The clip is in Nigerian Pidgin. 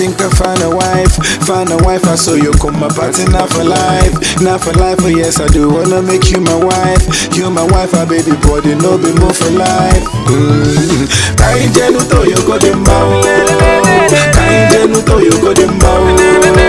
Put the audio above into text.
think I find a wife, find a wife. I saw you come my party not for life, not for life. Oh yes, I do wanna make you my wife. You my wife, a baby body, no be more for life. Mm. Kainjenu to you go the mouth. Kainjenu to you go the mouth.